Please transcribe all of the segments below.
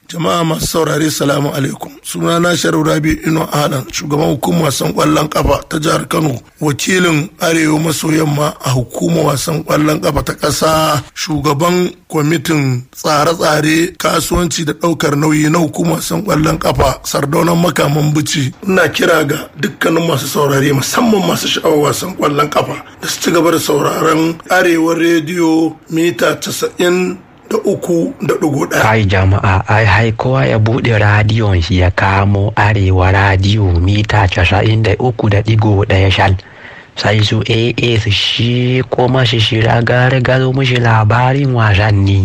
Jama'a masu saurare salamu alaikum. Suna na Sharif Rabi Ino Alan, shugaban hukumar wasan kwallon kafa ta jihar Kano, wakilin Arewa maso yamma a hukumar wasan kwallon kafa ta ƙasa, shugaban kwamitin tsare-tsare kasuwanci da ɗaukar nauyi na hukumar wasan kwallon kafa sardaunan makaman bici. Ina kira ga dukkanin masu saurare musamman masu sha'awar wasan kwallon kafa da su ci gaba da sauraron Arewa rediyo mita casa'in da uku da ɗigo ɗaya. Kai jama'a ai hai kowa ya buɗe radiyon shi ya kamo arewa radiyo mita casa'in da uku da ɗigo ɗaya shal. Sai su AA su shi kuma shi shira gare gado mushi labarin wasanni.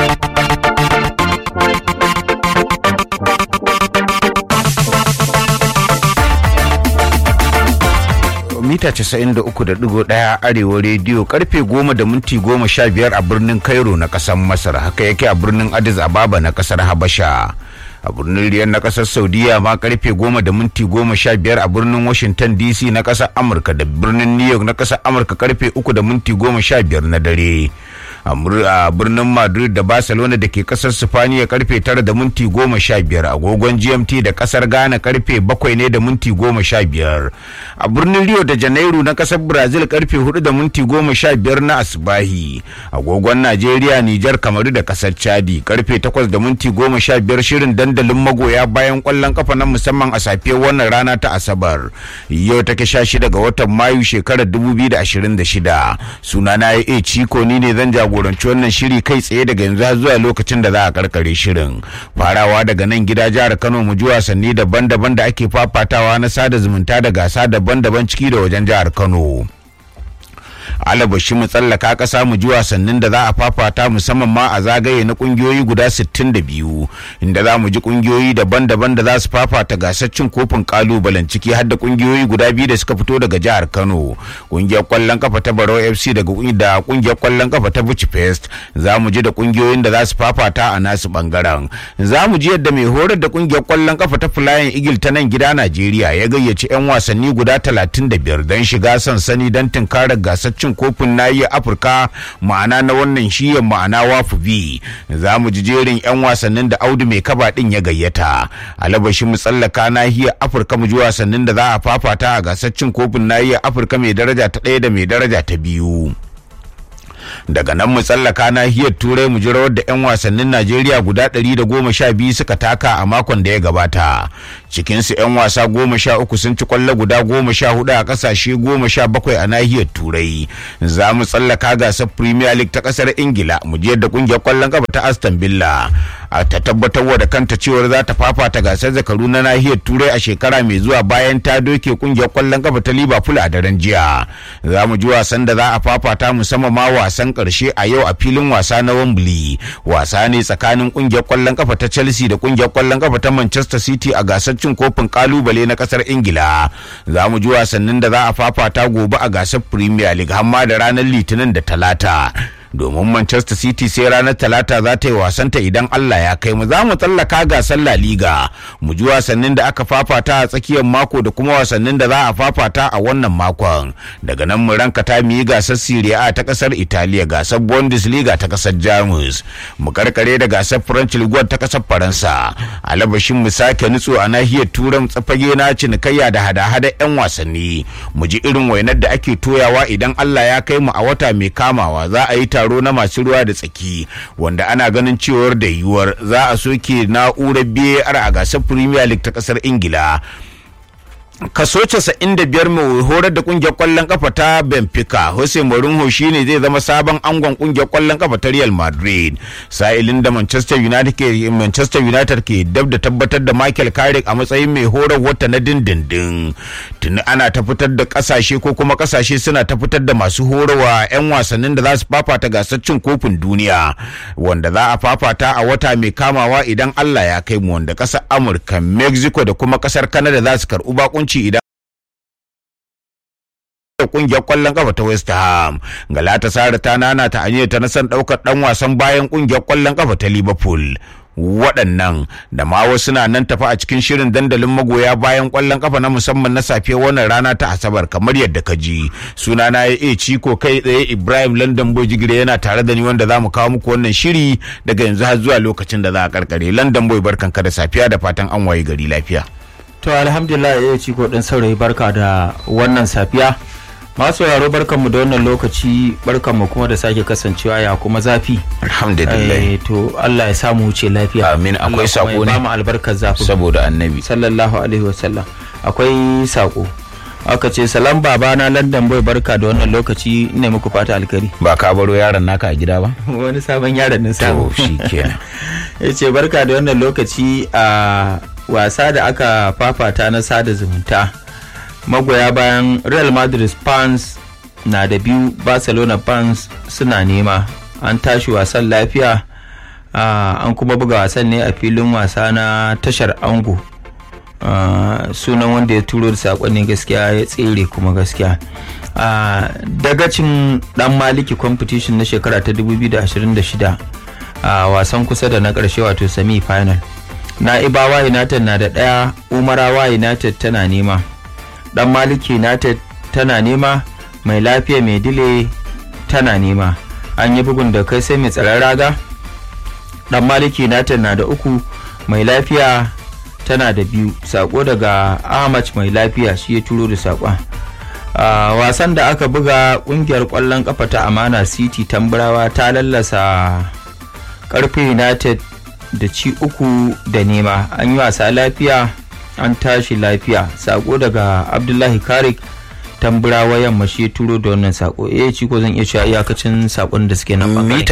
mita 93.1 arewa rediyo karfe 10 da minti 15 a birnin cairo na kasar masar haka yake a birnin addis ababa na kasar habasha a birnin riyar na kasar saudiya ma karfe 10 da minti 15 a birnin washington dc na kasar amurka da birnin new york na kasar amurka karfe 3 da minti 15 na dare a birnin madrid da barcelona da ke kasar sifaniya karfe 9 da minti 15 agogon gmt da kasar ghana karfe 7 ne da minti 15 a birnin rio da janairu na kasar brazil karfe 4 da minti 15 na asbahi agogon najeriya nijar kamaru da kasar chadi karfe 8 da minti 15 shirin dandalin magoya bayan kwallon kafa na musamman a safiyar wannan rana ta asabar yau take 16 ga watan mayu shekarar 2026 sunana ya ciko ni ne zan jagoranci wannan shiri kai tsaye daga yanzu har zuwa lokacin da za a karkare shirin farawa daga nan gida jihar kano mu ji wasanni daban-daban da ake fafatawa na sada zumunta da gasa daban-daban ciki da wajen jihar kano alabashi mu tsallaka kasa mu ji wasannin da za a fafata musamman ma a zagaye na kungiyoyi guda 62 inda za mu ji kungiyoyi daban-daban da za su fafata gasar cin kofin kalubalen ciki har da kungiyoyi guda biyu da suka fito daga jihar Kano kungiyar kwallon kafa ta Barau FC daga da kungiyar kwallon kafa ta Buci Fest za mu ji da kungiyoyin da za su fafata a nasu bangaren za mu ji yadda mai horar da kungiyar kwallon kafa ta Flying Eagle ta nan gida Najeriya ya gayyaci 'yan wasanni guda 35 don shiga sansani don tunkarar gasar cin kofin nahiyar afirka ma'ana na wannan shiyan ma'ana wafu bi za mu ji jerin 'yan wasannin da audu mai kaba din ya gayyata alabashi mu tsallaka nahiyar afirka mu ji wasannin da za a fafata a gasar cin kofin nahiyar afirka mai daraja ta ɗaya da mai daraja ta biyu daga nan mu tsallaka nahiyar turai mu ji rawar da 'yan wasannin najeriya guda 112 suka taka a makon da ya gabata cikinsu 'yan wasa goma sha uku sun ci kwallo guda goma sha hudu a kasashe goma sha bakwai a nahiyar turai za mu tsallaka gasar premier league ta kasar ingila mu ji yadda kungiyar kwallon kafa ta aston villa a ta tabbatar da kanta cewar za ta fafata gasar zakaru na nahiyar turai a shekara mai zuwa bayan ta doke kungiyar kwallon kafa ta liverpool a daren jiya za mu ji wasan da za a fafata musamman ma wasan karshe a yau a filin wasa na wembley wasa ne tsakanin kungiyar kwallon kafa ta chelsea da kungiyar kwallon kafa ta manchester city a gasar cin kofin kalubale na kasar ingila za mu ji wasannin da za a fafata gobe a gasar premier league hamma da ranar litinin da talata domin Manchester City sai ranar Talata za ta yi wasanta idan Allah ya kai mu za mu tsallaka gasar La Liga mu ji wasannin da aka fafata a tsakiyar mako da kuma wasannin da za a fafata a wannan makon daga nan mu ranka ta mu yi gasar Serie A ta kasar Italiya gasar Bundesliga ta kasar Jamus mu karkare da gasar French Ligue ta kasar Faransa alabashin mu sake nutso a nahiyar Turan tsafage na cinikayya da hada-hada 'yan wasanni mu ji irin wainar da ake toyawa idan Allah ya kai mu a wata mai kamawa za a yi taro na masu ruwa da tsaki wanda ana ganin cewar da yiwuwar za a soke na'urar BAR a gasar Premier League ta kasar Ingila. kaso 95 mai horar da kungiyar kwallon kafa ta Benfica Jose Mourinho shine zai zama sabon angon kungiyar kwallon kafa ta Real Madrid sa'ilin da Manchester United ke Manchester United ke dab da tabbatar da Michael Carrick a matsayin mai horar wata na dindindin tuni ana ta fitar da kasashe ko kuma kasashe suna ta fitar da masu horarwa 'yan wasannin da za su fafata gasar cin kofin duniya wanda za a fafata a wata mai kamawa idan Allah ya kai mu wanda kasar Amurka Mexico da kuma kasar Canada za su karɓi bakunci hukunci idan kungiyar kwallon kafa ta West Ham Galatasaray ta nana ta aniyar ta na san daukar dan wasan bayan kungiyar kwallon kafa ta Liverpool waɗannan da ma wasu na nan tafi a cikin shirin dandalin magoya bayan ƙwallon kafa na musamman na safe wannan rana ta asabar kamar yadda ka ji sunana ya e ciko kai tsaye ibrahim london boy jigire yana tare da ni wanda za mu kawo muku wannan shiri daga yanzu har zuwa lokacin da za a karkare london boy barkanka da safiya da fatan an waye gari lafiya To alhamdulillah ya ci din saurayi barka da wannan safiya. Masu yaro barkanmu da wannan lokaci barkanmu kuma da sake kasancewa ya kuma zafi. alhamdulillah Eh, to Allah ya samu wuce lafiya. Amin. Akwai Allah kuma sako ya ne? bamu albarkar zafi. saboda annabi Sallallahu alaihi wasallam. Akwai sako. Aka ce salam babana London boy barka da wannan lokaci ina muku fata alkari. ba ka baro yaron naka a gida ba Wani sabon yaron nan to samu. shikenan ya ce barka da wannan lokaci a wasa da aka fafata na sada zumunta magoya bayan real madrid fans na da biyu barcelona fans suna nema an tashi wasan lafiya a, an kuma buga wasan ne a filin wasa na tashar ango a, sunan wanda ya turo da saƙonni gaskiya ya tsere kuma gaskiya a dagacin dan maliki competition na shekara ta 2026 a wasan kusa da na ƙarshe wato semi final na'ibawa united na da ɗaya umarawa united tana nema dan maliki united tana nema mai lafiya mai dile tana nema an yi bugun da kai sai mai tsaron raga dan maliki united na da uku mai lafiya tana da biyu sako daga ahmad mai lafiya shi ya turo da sakon a wasan da aka buga kungiyar kwallon kafa ta amana city tamburawa ta lallasa karfe united da ci uku da nema an yi wasa lafiya an tashi lafiya sako daga abdullahi karik tamburawa yamma shi ya turo da wannan sako eh ci ko zan iya cewa iyakacin sakon da suke nan bangare. mita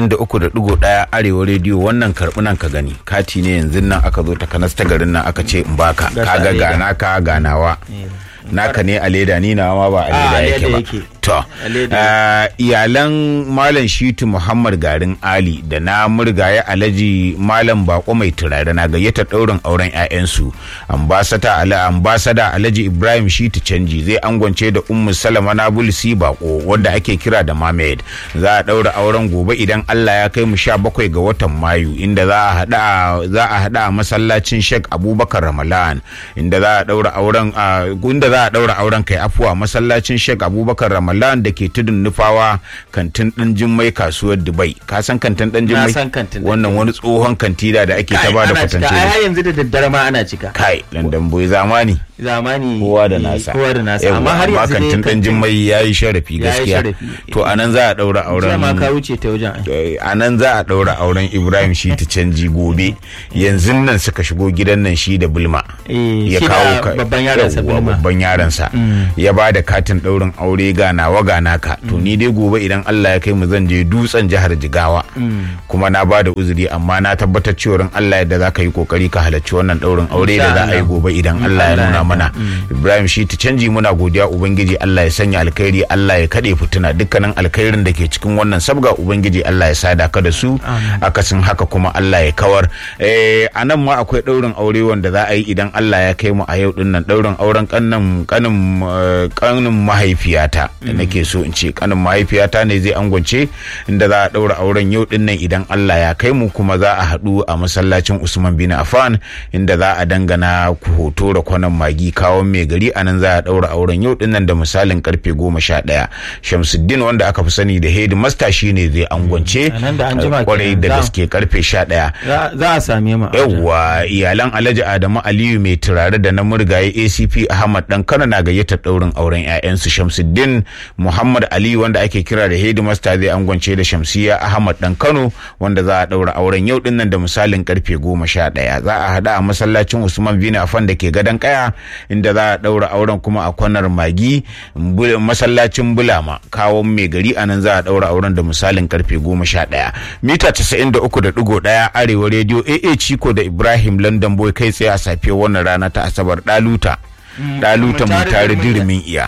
93.1 arewa rediyo wannan karbunan ka gani kati ne yanzu nan aka zo ta kanas ta garin nan aka ce in baka Gasa kaga a leda. gana ka ganawa naka ne a leda ni nawa ma ba a Ah, leda a yake leda ba yake. to A leda ah, iyalan malam shitu muhammad garin ali da na murgaye alhaji malam bako mai turare na gayyata daurin auren 'ya'yansu ambasada ala ambasada alhaji ibrahim shitu canji zai angwance da ummu salama na bulsi bako wanda ake kira da mamed za a daura auren gobe idan allah ya kai mu sha bakwai ga watan mayu inda za a hada za a hada a masallacin sheikh abubakar ramalan inda za a daura auren a inda za a daura auren kai afuwa masallacin sheikh abubakar ramalan da ke tudun nufawa kantin dan jimmai kasuwar dubai ka san kantin dan jimmai san kantin ɗan wannan wani tsohon kantida da ake ta bada ana cika kwatance ai da har yanzu da daddare ma ana cika kai landan boy zamani zamani kowa da eh, nasa kowa da nasa Yawwa, amma har yanzu dai kantin dan jimmai yayi sharafi yayi gaskiya sharafi. to anan za a daura jiya ma ka auren wuce ta wajen ai. a nan za a ɗaura auren ibrahim shi ta canji gobe yanzu nan suka shigo gidan nan shi da bulma Eh, ya shi da kawo ka- babban yaransa yawwa, Bulma. babban yaransa ya ba da katin ɗaurin aure ga nawa ga naka to ni dai gobe idan allah ya kai mu zan je dutsen jihar jigawa kuma na ba da uzuri amma na tabbatar cewa in allah yadda za ka yi kokari ka halarci wannan ɗaurin aure da za a yi Allah. gobe idan allah ya Allah nuna ya mana ibrahim shi ta canji muna godiya ubangiji allah ya sanya alkhairi allah ya kaɗe fituna dukkanin alkhairin da ke cikin wannan sabga ubangiji allah ya sada ka da su akasin haka kuma allah ya kawar Eh, a nan ma akwai ɗaurin aure wanda za a yi idan allah ya kai mu a yau din nan ɗaurin auren kanin kanin eh, kanin mahaifiyata da nake so in ce kanin mahaifiyata ne zai angwance inda za a ɗaura auren yau din nan idan allah ya kai mu kuma za a haɗu a masallacin usman bin affan inda za a dangana ku hoto da kwanan magi kawon mai gari a nan za a ɗaura auren yau din nan da misalin karfe goma sha ɗaya shamsuddin wanda aka fi sani da headmaster shine zai angwance A nan da an jima kwarai kenan, da za- gaske karfe sha ɗaya Za- za a same mu a wajen. yawwa iyalan alhaji adamu aliyu mai turare da na murgaye acp ahmad dan kano na gayyatar daurin auren 'ya'yansu shamsuddin muhammad aliyu wanda ake kira da headmaster zai angwance da shamsiya ahmad dan kano wanda za a daura auren yau din nan da misalin karfe goma sha ɗaya za a hada a masallacin usman bin affan da ke gadon kaya inda za a daura auren kuma a kwanar magi Bul- masallacin bulama kawon mai gari a nan za a daura auren da misalin karfe goma sha ɗaya mita casa'in da uku da ɗigo ɗaya arewa rediyo aa ciko da ibrahim london boy kai tsaye a safiyar wannan rana ta asabar ɗaluta ɗaluta mu tare dirimin iya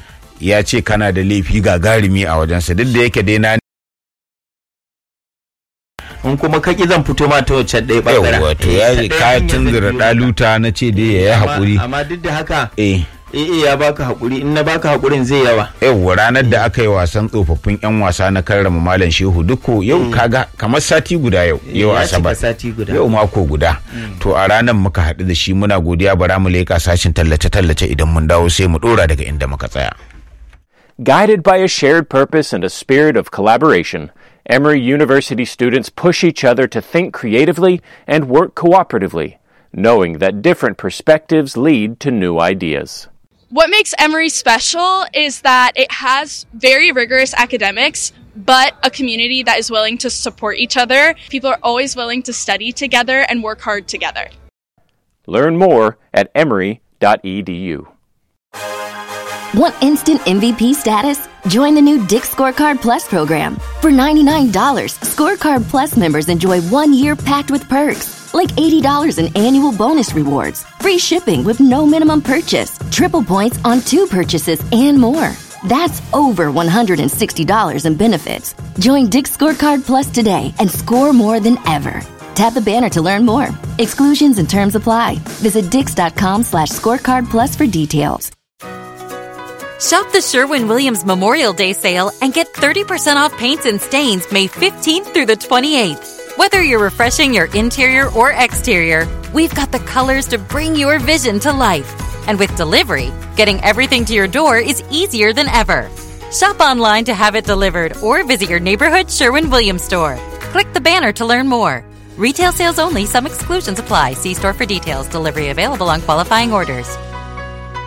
ya ce kana da laifi gagarumi a wajensa duk da yake dai na in kuma kaki zan fito ma ta wacce ɗaya ɓangaren yawwa to Eh, ya ta ɗaya ka hanyar zan tunzura biyo maka. ɗaluta na ce dai ya yi Amma- haƙuri amma duk da haka eh eh ya baka hakuri in na baka hakurin zai yawa yau ranar da aka yi wasan tsofaffin 'yan wasa na karrama malam shehu duko yau kaga kamar sati guda yau yau ya cika asabar sati guda. yau mako guda to a ranar muka haɗu da shi muna godiya bara mu leƙa sashin tallace-tallace idan mun dawo sai mu ɗora daga inda muka tsaya Guided by a shared purpose and a spirit of collaboration, Emory University students push each other to think creatively and work cooperatively, knowing that different perspectives lead to new ideas. What makes Emory special is that it has very rigorous academics, but a community that is willing to support each other. People are always willing to study together and work hard together. Learn more at emory.edu. Want instant MVP status? Join the new Dick Scorecard Plus program. For $99, Scorecard Plus members enjoy one year packed with perks, like $80 in annual bonus rewards, free shipping with no minimum purchase, triple points on two purchases, and more. That's over $160 in benefits. Join Dick Scorecard Plus today and score more than ever. Tap the banner to learn more. Exclusions and terms apply. Visit dix.com slash scorecard plus for details. Shop the Sherwin Williams Memorial Day sale and get 30% off paints and stains May 15th through the 28th. Whether you're refreshing your interior or exterior, we've got the colors to bring your vision to life. And with delivery, getting everything to your door is easier than ever. Shop online to have it delivered or visit your neighborhood Sherwin Williams store. Click the banner to learn more. Retail sales only, some exclusions apply. See store for details. Delivery available on qualifying orders.